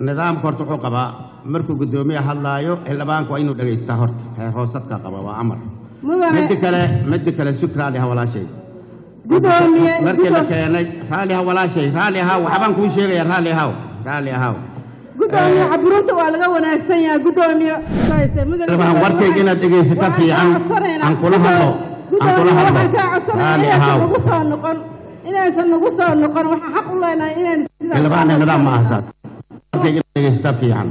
nidaamka horta wuxuu qabaa markuu guddoomiye hadlaayo xildhibaanku waa inuu dhegaystaa horta heer hoosadka qaba waa amar mudane midda kale midda kale sug raalli ha walaashay gudoomiye markii la gudo- keenay raalli ha walaashay raalli ahaw waxbaan kuu sheegaya raalli ahaw raalli ahaw gudoomiye caburinta waa laga wanaagsan yahay gudoomiye Rabaan warkayga inaad dhegaysato fiican. Aan kula hadlo. Aan kula hadlo. waxaan kaa codsanaya Raalli inaysan ahaaw. nagu soo noqon inaysan nagu soo noqon waxaan xaq u leenahay inaynu sidaa xildhibaanna nidaam ma aha saas warkayga inaad dhegaysataa fiican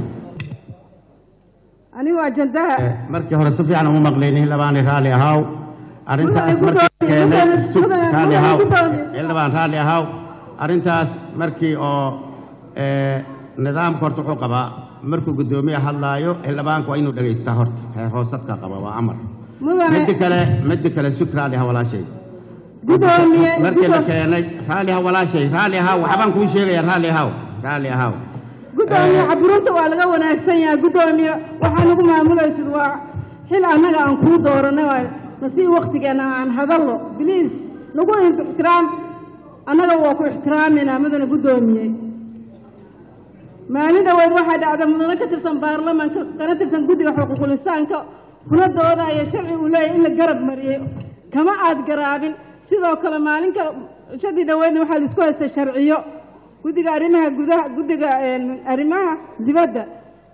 anigu ajandaha Eh, markii hore si fiican uma maqlayni xildhibaani raalli ahaw arrintaas Mudane markii la gudoomiye, keenay mudane- sug mudane- raalli mudane ahaw gudoomiye. xildhibaan raalli ahaw arrintaas markii oo eh, nidaamka horta wuxuu qabaa markuu guddoomiye hadlaayo xildhibaanku waa inuu dhegaystaa horta heer hoosadka qaba waa amar mudane midda kale midda kale sug raalli ha walaashay gudoomiye markii la gudo- keenay raalli ha walaashay raalli ahaw waxbaan kuu sheegaya raalli ahaw raalli ahaw gudoomiye caburinta waa laga wanaagsan yahay gudoomiye waxaa nagu maamulaysid waa xil annaga aan kuu dooranay waa nasii waktigeena aan hadallo biliis nagu ixtiraam annaga waa ku ixtiraaminaa mudane gudoomiye maalin dhoweed waxaa dhacda mudane ka tirsan baarlamaanka kana tirsan guddiga xuquuqul insaanka kuna doodaya sharci uu leeyahay in la garab mariyey kama aad garaabin sidoo kale maalin kale shadii dhoweedna waxaa la isku haystay sharciyo guddiga arrimaha gudaha guddiga een, arrimaha dibadda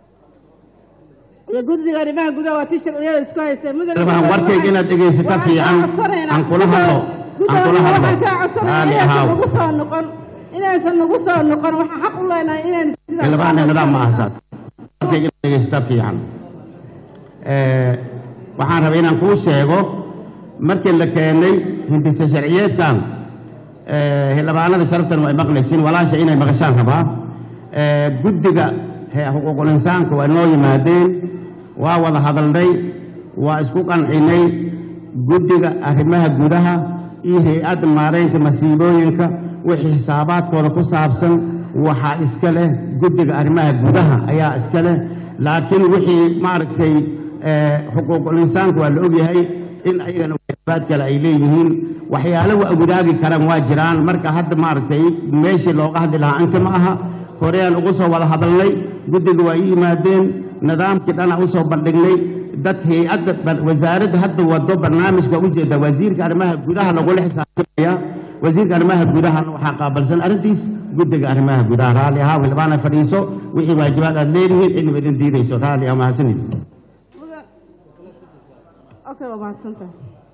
iyo guddiga arrimaha gudaha waa tii sharciyada isku haystay mudane Rabaan warkayga inaad dhegaysato waxaan kaa fiican. codsanaynaa- Aan kula hadlo. Aan kula Gudoomiye, hadlo. waxaan kaa codsanaynaa Raalli inaysan ahaaw. nagu soo noqon inaysan nagu soo noqon waxaan xaq u leenahay inaynu sidaa xildhibaanna nidaam ma aha saas warkayga inaad dhegaysataa fiican Eh, waxaan rabay inaan kuu sheego markii la keenay hindise sharciyeedkan eh, xildhibaanada sharaftan way maqlaysiin walaasha inay maqashaan rabaa Eh, guddiga he- xuquuqul insaanka waa noo yimaadeen waa wada hadalnay waa isku qancinay guddiga arrimaha gudaha iyo hay-adda maaraynta masiibooyinka wixii xisaabaadkooda ku saabsan waxaa iska leh guddiga arrimaha gudaha ayaa iska leh laakiin wixii maaragtay eh, xuquuqul insaanka waa la ogyahay in ayagana waajibaad kale ay leeyihiin waxyaalo waa wadaagi karaan waa jiraan marka hadda maaragtay meeshii looga hadli lahaa inta ma aha koreyaan ugu soo wada hadalnay guddiga waa ii yimaadeen nidaamkii dhana u soo bandhignay dad hay-adda ba- wasaaradda hadda wado barnaamijka ujeeda wasiirka arrimaha gudaha lagula xisaabtamaya wasiirka arrimaha gudahana waxaa qaabalsan arrintiis guddiga arrimaha gudaha raalli ahaa xildhibaana fadhiiso wixii waajibaad aad leedihiin cidniba idin diidayso raalli ah mahadsanid okay waa mahadsantahay